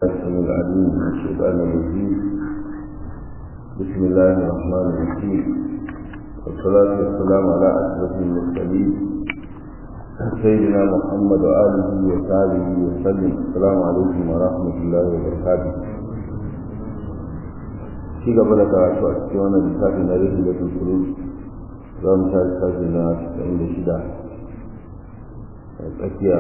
السميع العليم من الشيطان الرجيم بسم الله الرحمن الرحيم والصلاة والسلام على أشرف المرسلين سيدنا محمد وآله وصحبه وسلم السلام عليكم ورحمة الله وبركاته ci gaba da karatu a cikin wannan littafin na rikin da tunturu za mu tashi tashi na 96 a tsakiya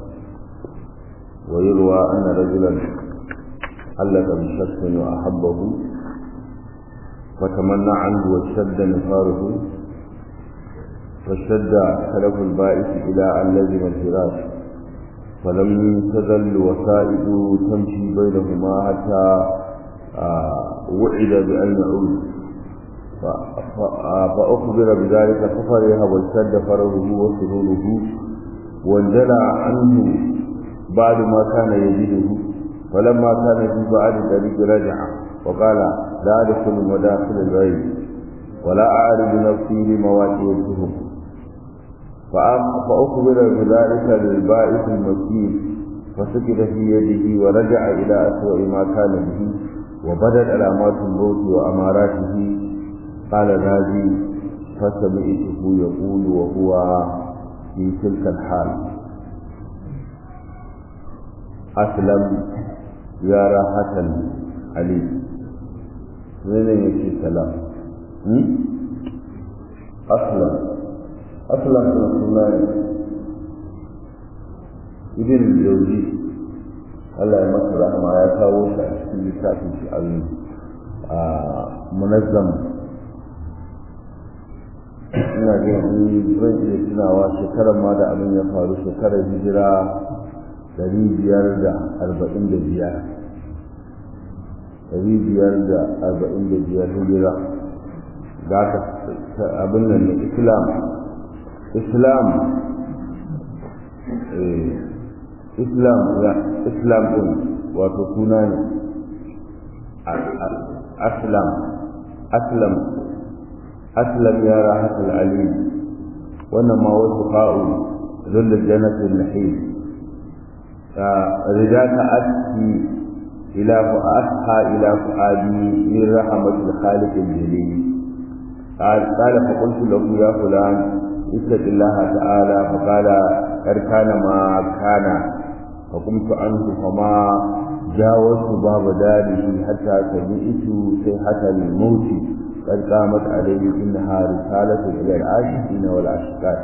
ويروى أن رجلا حلق بشخص وأحبه فتمنى عنه واشتد نفاره فاشتد خلف البائس إلى أن لزم الفراش فلم تزل وسائد تمشي بينهما حتى وعد بأن يعود فأخبر بذلك ففرح واشتد فرحه وسروره وانجلى عنه بعد ما كان يجده فلما كان في بعد الطريق رجع وقال لا أدخل مداخل الغيب ولا أعرض نفسي لمواقع التهم فأخبر بذلك للبائس المسكين فسكت في يده ورجع إلى أسوأ ما كان به وبدت علامات الموت وأماراته قال نادي فسمعته يقول وهو في تلك الحال أسلم يا راحة علي من يكي سلام أسلم أسلم رسول الله ابن الجوزي Allah ya masa rahama ya kawo shi a cikin littafin shi a munazzam ina jin zan iya tunawa shekarar ma da abin ya faru shekarar hijira dari biyar da arba'in da biyar dari biyar da arba'in da biyar hijira ga ka abin nan na islam islam islam ya islam din wato suna ne aslam aslam aslam ya rahatul alim wannan ma wasu fa'u zulla jannatin nahim رجاك أسكي إلى فأسحى إلى فؤادي من رحمة الخالق الجليل قال قال فقلت له يا فلان اتق الله تعالى فقال قد كان ما كان فقمت عنه فما جاوزت باب داره حتى سمعت صيحة الموت قد قامت عليه إنها رسالة إلى العاشقين والعاشقات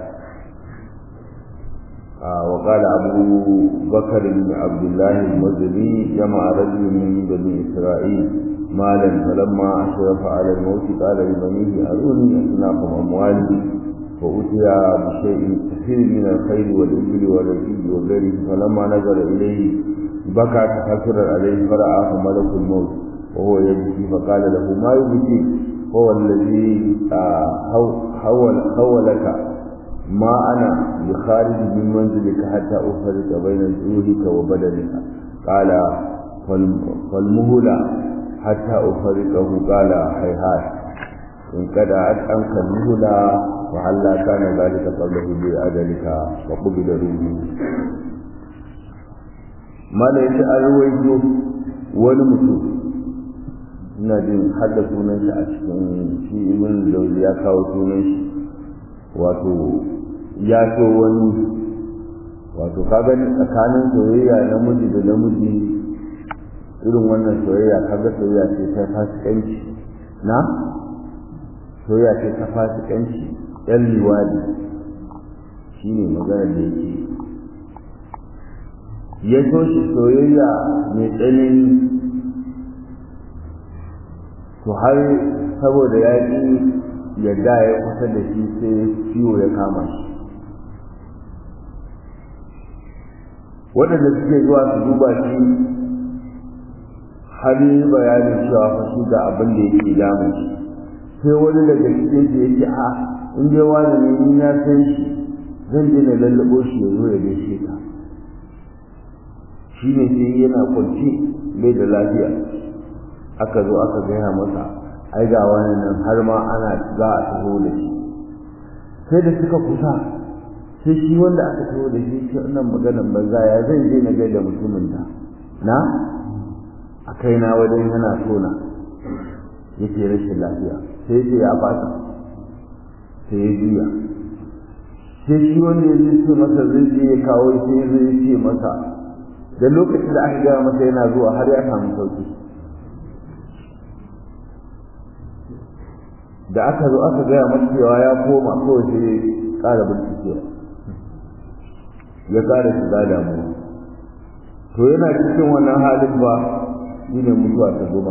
وقال أبو بكر بن عبد الله المدني جمع رجل من بني إسرائيل مالا فلما أشرف على الموت قال لبنيه أروني أصناف أموالي فأتي بشيء كثير من الخير والإبل والرجل وغيره فلما نظر إليه بكى تحسرا عليه فرآه ملك الموت وهو يبكي فقال له ما يبكي هو الذي حول حولك ما أنا بخارج من منزلك حتى أفرق بين جروحك وبدنك قال فالمهلة حتى أفرقه قال هيهات إن كدعت عنك المهلة وهلا كان ذلك قبله بأجلك وقبل روحه ما ليس أرويته ولمسوه ina jin hadda sunan shi a cikin shi ibn Jawzi ya kawo sunan shi wato ya so wani wato kaga tsakanin soyayya namiji da namiji irin wannan soyayya kaga soyayya ce ta fasikanci na soyayya ce ta fasikanci yan liwadi shine maganar da yake ya so shi soyayya mai tsanani to har saboda ya ƙi yadda ya kusa da shi sai ciwo ya kama shi waɗanda suke zuwa su duba shi har yi bayanin cewa fa shi ga abin da yake damun shi sai wani daga cikin su yake a in dai wani ne ni na san shi zan je na lallabo shi ya zo ya gaishe ka shi ne sai yana kwanci bai da lafiya aka zo aka gaya masa ai ga wani nan har ma ana za a taho da shi sai da suka kusa sai shi wanda aka taho da shi shi wannan maganar banza ya zai je na gaida mutumin da na a kaina wajen yana tona yake rashin lafiya sai ce ya fasa sai ya juya sai shi wanda ya ce masa zai je ya kawo sai zai ce masa da lokacin da aka gaya masa yana zuwa har ya samu sauki da aka zo aka gaya masa cewa ya koma kawai sai ya ƙara bincikewa ya ƙara shiga damuwa to yana cikin wannan halin ba shi ne mutuwa ta zuma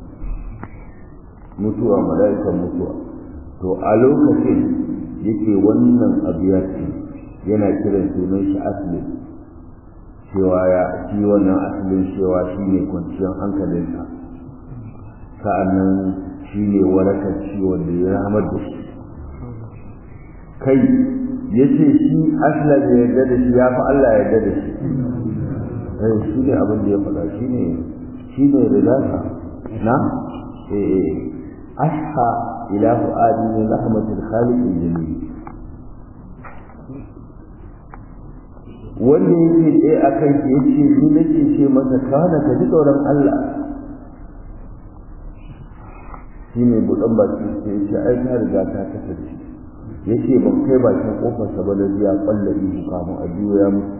mutuwa mala'ikan mutuwa to a lokacin yake wannan abu ya ce yana kiran sunan shi asli cewa ya shi wannan asalin cewa shi ne kwanciyar hankalinsa sa'annan shi ne warakar ciwon da ya ramar da shi kai ya ce shi asla da yarda da shi ya fi Allah yarda da shi eh shi ne abin da ya faɗa shi ne shi ne ridasa na eh asha ila fu'adi min rahmatil khaliq al-jamil wanda yake tsaye a kan shi yace ni nake ce masa kana ka ji tsoron Allah shine budan baki sai yace ai ta riga ta kasance yace ban kai bakin kofar sa ba da ya kwalla ihu kamun a biyo ya mutu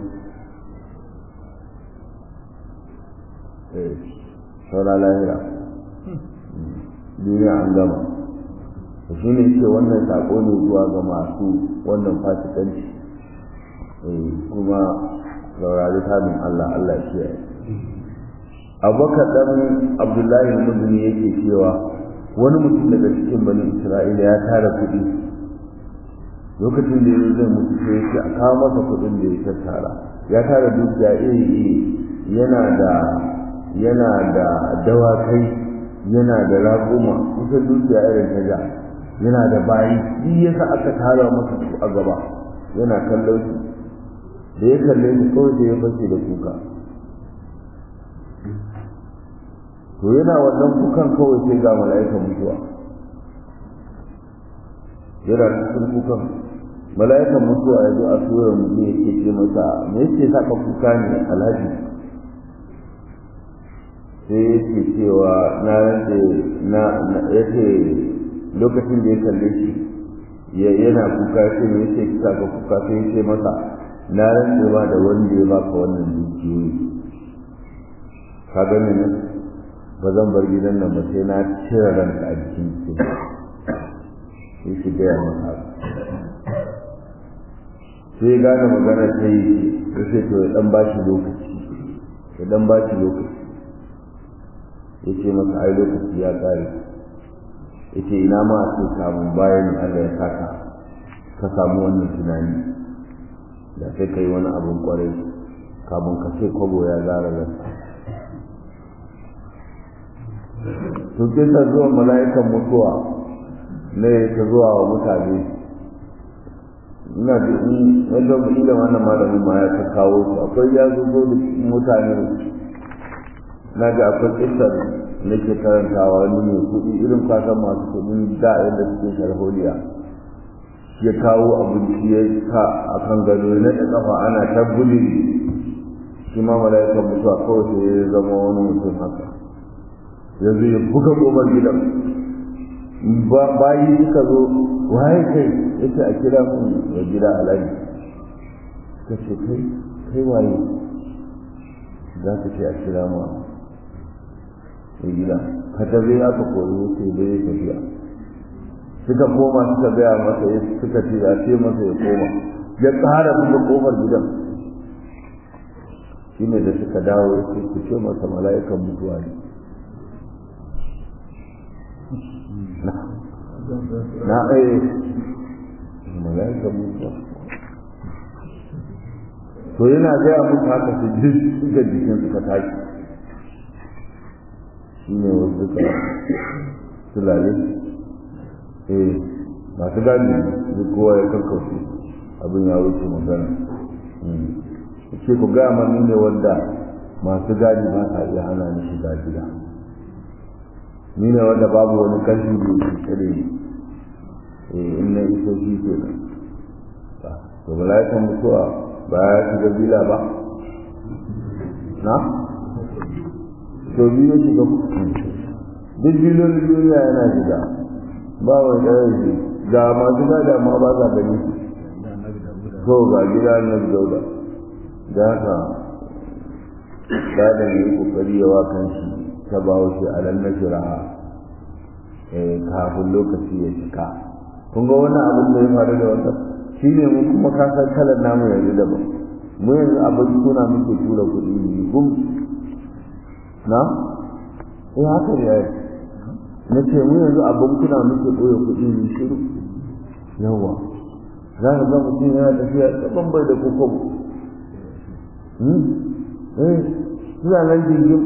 eh saura lahira duniya an gama shi ne ce wannan sako ne zuwa ga masu wannan fasikanci kuma saurari tabin Allah Allah shi ya abubakar dan abdullahi muduni yake cewa wani mutum daga cikin bani isra'ila ya tara kuɗi lokacin da ya zai mutu sai ya ce a kawo masa kuɗin da ya tattara ya tara dukiya iri iri yana da yana da dawakai yana da raƙuma kusan dukiya irin ta ja yana da bayi duk yasa aka tara masa su a gaba yana kallon su da ya kalle su kawai da ya fashe da kuka to yana wannan kukan kawai sai ga mala'ikan mutuwa yana cikin kukan mala'ikan mutuwa ya zo a surar mutum yake ce masa me yake sa ka kuka ne alhaji sai yake cewa na rage na yace lokacin da ya kalle shi yana kuka sai me yake kisa ka kuka sai ya ce masa na rantse ba da wanda ya baka wannan dukiyoyi ka gani ne ba zan bar gidan nan ba sai na cire ranka a jikin su sai shi gaya masa sai gane magana ta yi ya ce to ya dan ba shi lokaci ya dan ba shi lokaci ya ce masa ai lokaci ya kare ya ce ina ma a ce samun bayan Allah ya saka ka samu wannan tunani da sai kai wani abin kwarai kamun ka ce kwabo ya zara rasa to kisa zuwa mala'ikan mutuwa ne ta zuwa wa mutane ina da in wanda mu da wannan malamin ma ya ta kawo su akwai ya zo da mutane na ga akwai kisar na ke karantawa wani mai kuɗi irin kasan masu kuɗin da yadda suke sharholiya ya kawo abinci ya sa a kan gado na da kafa ana ta buli shi ma mala'ikan mutuwa kawai sai ya zama wani mutum haka yanzu ya buga gobar gidan bayi suka zo waye kai ya ce a kira mun ya gida alaji ka ce kai kai waye za ka ce a kira mu ya gida ka tabi aka kori wuce bai tafiya suka koma suka gaya masa ya suka ce ya ce masa ya koma ya ƙara buga kofar gidan shi ne da suka dawo ya ce ku ce masa mala'ikan mutuwa ne na ɗaya mala'ikan mutuwa to yana gaya musu haka su duk suka jikin suka tashi shi ne wasu suka tulale eh masu gani duk kowa ya kakkauce abin ya wuce magana ce ku ga mani ne wanda masu gadi ba sa iya hana ni shiga gida ni ne wanda babu wani kalli da ke tsare ni eh in na iso shi ke nan to mala'ikan mutuwa ba ya shiga bila ba na to biyu shiga duk bilolin duniya yana shiga ba mai ɗaya shi ga masu gada ma ba za gani to ga gida na dauda da haka gadan yi kokari yawa kan shi ta bawo shi a nan na shiraha kafin lokaci ya cika kun ga wannan abin da ya faru da wannan shi ne mun kuma kasar kalar namu yanzu daban mu yanzu abin suna muke tura kuɗi ne gum na eh haka ne ai na ce mu yanzu abin kuna muke ɓoye kuɗi ne shiru yawa za ka ga mutum yana tafiya tsaban bai da kokobo eh suna nan jirgin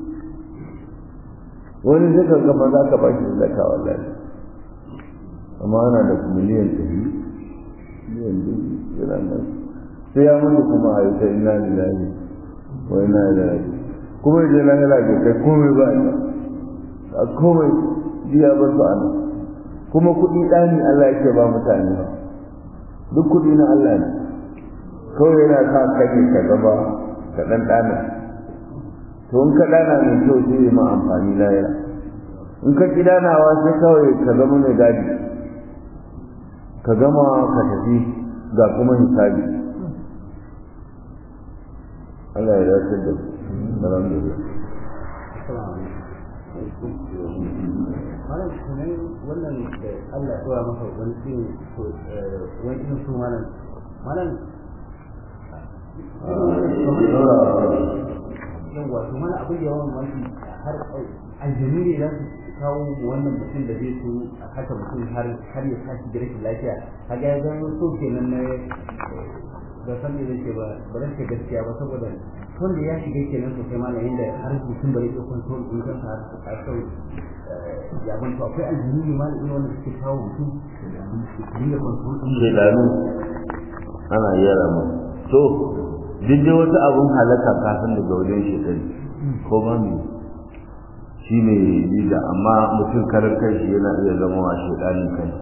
wani zai ka gama za ka ba shi zaka wallahi amma ana da miliyan ɗari miliyan dubu yana nan sai ya mutu kuma a yi ta ina lillahi wa ina ilaihi kuma je na yana da kai komai ba ina a komai jiya ba su ana kuma kuɗi ɗani Allah yake ba mutane ba duk kuɗi na Allah ne kawai yana sa kake ka gaba ka ɗan ɗana to in ka ɗana mai kyau sai yi ma amfani layira in ka ƙi ɗanawa sai kawai ka zama mai gadi ka gama ka tafi ga kuma hisabi Allah ya dace da alhamdulillah malam kuma wannan da Allah ya tsora masa wani irin wani irin su malam malam yawa to mana abin da yawan wani har aljanu ne za su kawo wannan mutum da zai so a haka mutum har har ya tashi da rashin lafiya kaga ya zama so kenan na ba san me zai ba ba zan ce gaskiya ba saboda wanda ya shiga kenan sosai malam yanda har mutum bai iya control din kansa har a kai ya ban to akwai aljanu ne malam irin wanda suke kawo mutum su iya control din shedanu ana yara mu to duk da wata abun halaka kafin daga wajen shedani ko ba mu shi ne lida amma mutum karar kai shi yana iya zama wa shedanin kai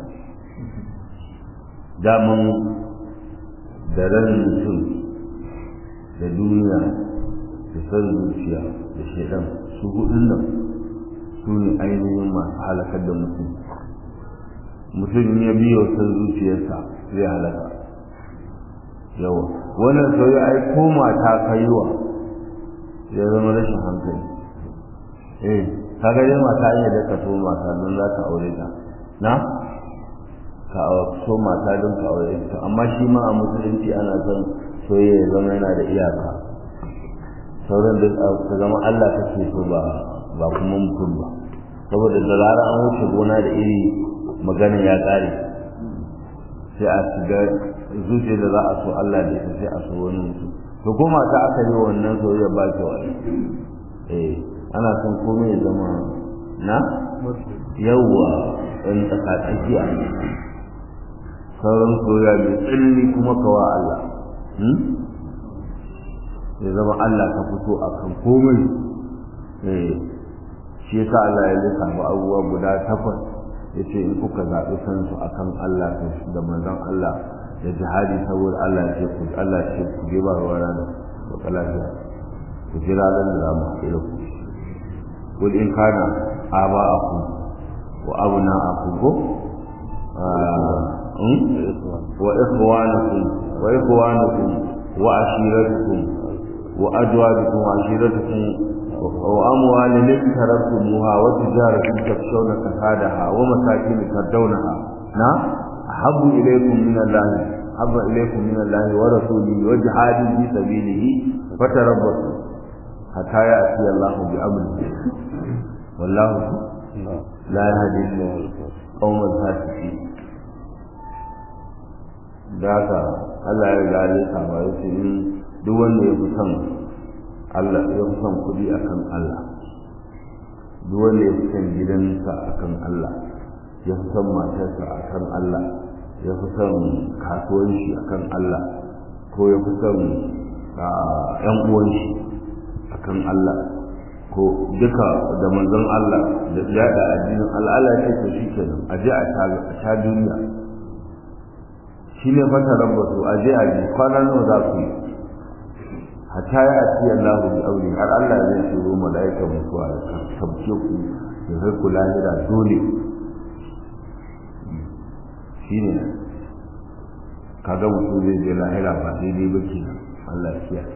daman da ran mutum da duniya da san zuciya da shedan su hudun nan su ne ainihin masu halakar da mutum mutum ya biyo san zuciyarsa zai halaka yawa wannan sauyi ai ko mata kaiwa ya zama rashin hankali eh kaga dai mata iya da ka so mata don za ka aure ta na ka so mata don ka aure ta amma shi ma a musulunci ana son soyayya ya zama yana da iyaka sauran da ka zama Allah kake so ba ba kuma mutum ba saboda da rara an wuce gona da iri magana ya ƙare sai a shiga zuciya da za a so Allah da ita sai a so wani mutum to ko mata aka yi wannan soyayya ba ta wani eh ana son komai ya zama na yawwa ɗan tsakatsakiya sauran soyayya mai tsilli kuma kawa Allah ya zama Allah ka fito a kan komai shi yasa Allah ya lissafa abubuwa guda takwas ya ce in kuka zaɓi kansu a kan Allah da manzon Allah da jihadi saboda Allah ce ku Allah ce ku je ba ruwa da baka lafiya ku jira nan da za mu haɗe da ku قل إن كان آباءكم وأبناءكم وإخوانكم وإخوانكم وعشيرتكم وأزواجكم وعشيرتكم وأموال اقترفتموها وتجارة تخشون كسادها ومساكن تردونها نعم أحب إليكم من الله أحب إليكم من الله ورسوله وجهاد في سبيله فتربصوا حتى يأتي الله بأمره والله لا يهدي القوم الفاسقين ذاك Allah ya riga ya saba ya ce in duk wanda ya fi son Allah ya fi son kuɗi akan Allah duk wanda ya fi son gidansa akan Allah ya fi son matarsa akan Allah ya fi son kasuwanci akan Allah ko ya fi son ‘yan uwanshi akan Allah ko duka da manzon Allah da yada addinin Allah Allah ya ce shi kenan a je a sha duniya shi ne fata rabbatu a je a je kwana nawa za ku yi hatta ya ati Allah bi aure har Allah zai turo malaika mutuwa ya tabbace ku ya kai ku lahira dole shine kaga mutum zai je lahira ba daidai ba ke Allah ya kiyaye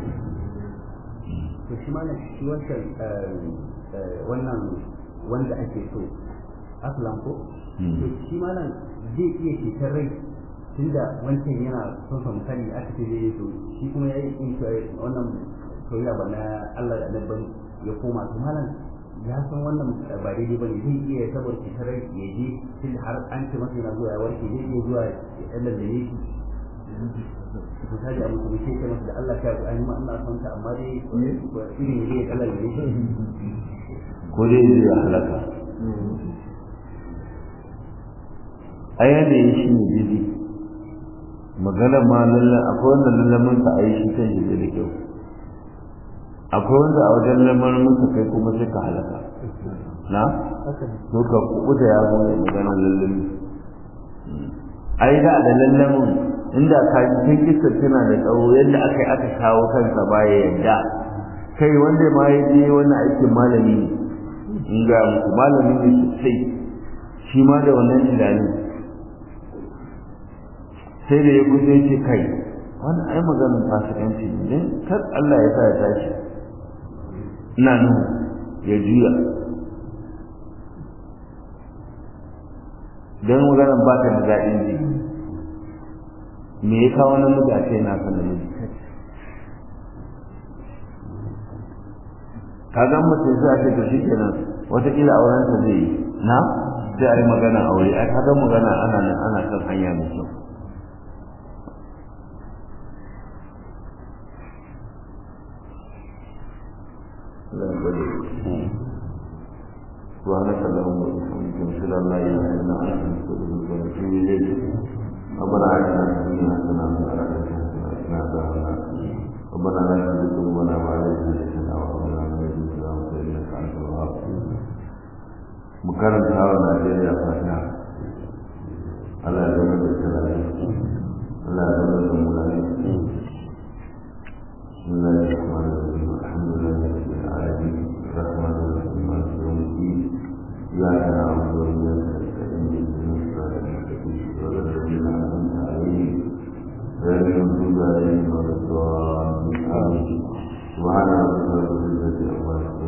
to shi ma shi wancan wannan wanda ake so aslan ko to shi ma nan zai iya cetar rai tunda wancan yana son sa misali aka ce zai so shi kuma yayi in wannan soyayya ba na Allah da annabi ya koma to malam ya san wannan ba daidai bane zai iya saboda cetar rai ya je tunda har an ce masa yana zuwa ya warke zai iya zuwa ya Allah da yake misali a mutum sai ce masa da Allah ta ku an ma Allah son ta amma dai irin ne ya kallon ne ko dai zai halaka a yanayin shi ne daidai magana ma lalla akwai wanda lallamin ka a yi shi kan shi da kyau akwai wanda a wajen lamarin ka kai kuma sai ka halaka na to ka kuɓuta ya zo ne magana lallami ai da da lallamin inda ka ji kai kisa tana da tsawo yadda aka yi aka kawo kansa baya yadda kai wanda ma ya je wannan aikin malami ne in ga muku malami ne sosai shi ma da wannan tunanin sai da ya guje ce kai wani ai maganin fasikanci ne dan kar Allah ya sa ya tashi ina nan ya juya dan maganar ba ta da daɗin ji me ya kawo namiji a ce na san namiji ka ga mutum sai a ce to shikenan wataƙila auren sa zai yi na sai a yi magana aure ai ka ga magana ana nan ana kan hanya mai kyau سبحانك اللهم وبحمدك نشهد ان لا اله الا انت نستغفرك ونتوب اليك ربنا آتنا في الدنيا حسنة وفي الآخرة حسنة وقنا عذاب النار ربنا لا تزغ قلوبنا بعد إذ هديتنا وهب لنا من لدنك رحمة إنك أنت الوهاب مكرم تاوى نيجيريا فاتحة Allah ya zama da salari Allah ya zama da mulari بسم الله الرحمن الرحيم الحمد لله رب العالمين الرحمن الرحيم مالك يوم الدين إياك نعبد وإياك نستعين اهدنا الصراط المستقيم صراط الذين أنعمت عليهم غير المغضوب عليهم ولا الضالين آمين سبحان ربك رب العزة عما يصفون